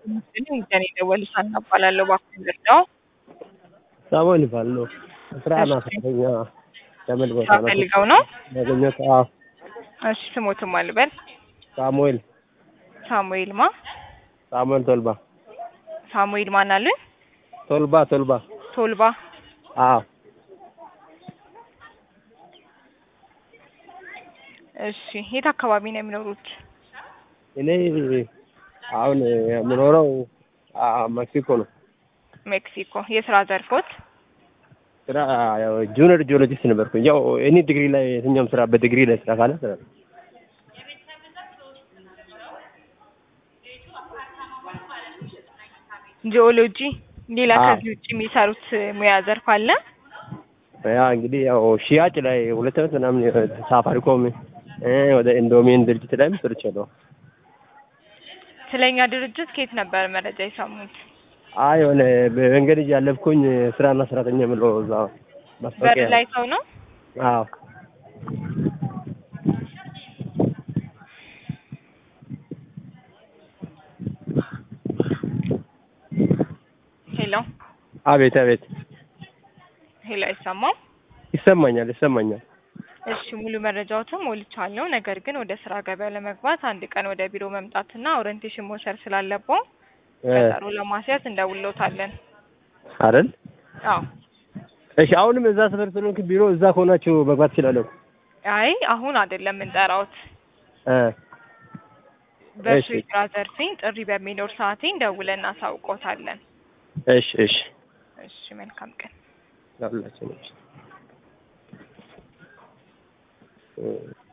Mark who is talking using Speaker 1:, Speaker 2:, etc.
Speaker 1: እኔ የደወሉት ሀና እባላለሁ። እባክዎን ልርዳዎ?
Speaker 2: ሳሙኤል እባላለሁ። ስራ እና ሰራተኛ ከምን ቦታ
Speaker 1: ስራ
Speaker 2: ነው
Speaker 1: ፈልገው ነው?
Speaker 2: ያገኘሁት? አዎ
Speaker 1: እሺ ስሞትም አልበል
Speaker 2: ሳሙኤል
Speaker 1: ሳሙኤል ማ
Speaker 2: ሳሙኤል ቶልባ
Speaker 1: ሳሙኤል ማን አሉኝ?
Speaker 2: ቶልባ ቶልባ
Speaker 1: ቶልባ
Speaker 2: አዎ
Speaker 1: እሺ የት አካባቢ ነው የሚኖሩት?
Speaker 2: እኔ አሁን የምኖረው አ ሜክሲኮ ነው።
Speaker 1: ሜክሲኮ የስራ ዘርፎት?
Speaker 2: ስራ ያው ጁኒየር ጂኦሎጂስት ነበርኩኝ። ያው እኔ ዲግሪ ላይ የትኛውም ስራ በዲግሪ ላይ ስራ ካለ ስራ
Speaker 1: ጂኦሎጂ ሌላ
Speaker 2: አዎ።
Speaker 1: ከዚህ ውጭ የሚሰሩት ሙያ ዘርፍ አለ?
Speaker 2: ያ እንግዲህ ያው ሽያጭ ላይ ሁለት ዓመት ምናምን ሳፋሪኮም እ ወደ ኢንዶሚን ድርጅት ላይም ሰርቻለሁ።
Speaker 1: ስለኛ ድርጅት ከየት ነበር መረጃ የሰሙት?
Speaker 2: አይ የሆነ በመንገድ እያለፍኩኝ ስራና ሰራተኛ የምለው እዛ
Speaker 1: በር
Speaker 2: ማስታወቂያ
Speaker 1: ላይ ሰው ነው?
Speaker 2: አዎ
Speaker 1: ሄሎ
Speaker 2: አቤት አቤት
Speaker 1: ሄሎ አይሰማም?
Speaker 2: ይሰማኛል ይሰማኛል።
Speaker 1: እሺ ሙሉ መረጃዎትን ሞልቻለሁ። ነገር ግን ወደ ስራ ገበያ ለመግባት አንድ ቀን ወደ ቢሮ መምጣትና ኦሪንቴሽን መውሰድ ስላለብዎ
Speaker 2: እ
Speaker 1: ቀጠሮ ለማስያዝ እንደውልዎታለን።
Speaker 2: አይደል?
Speaker 1: አዎ
Speaker 2: እሺ አሁንም እዛ ሰፈር ስለሆንክ ቢሮ እዛ ከሆናችሁ መግባት እችላለሁ።
Speaker 1: አይ አሁን አይደለም የምንጠራዎት።
Speaker 2: እ
Speaker 1: በእሱ
Speaker 2: እሺ።
Speaker 1: የስራ ዘርፌን ጥሪ በሚኖር ሰዓቴ ደውለን እናሳውቅዎታለን።
Speaker 2: እሺ እሺ
Speaker 1: እሺ መልካም ቀን።
Speaker 2: ለሁላችንም እ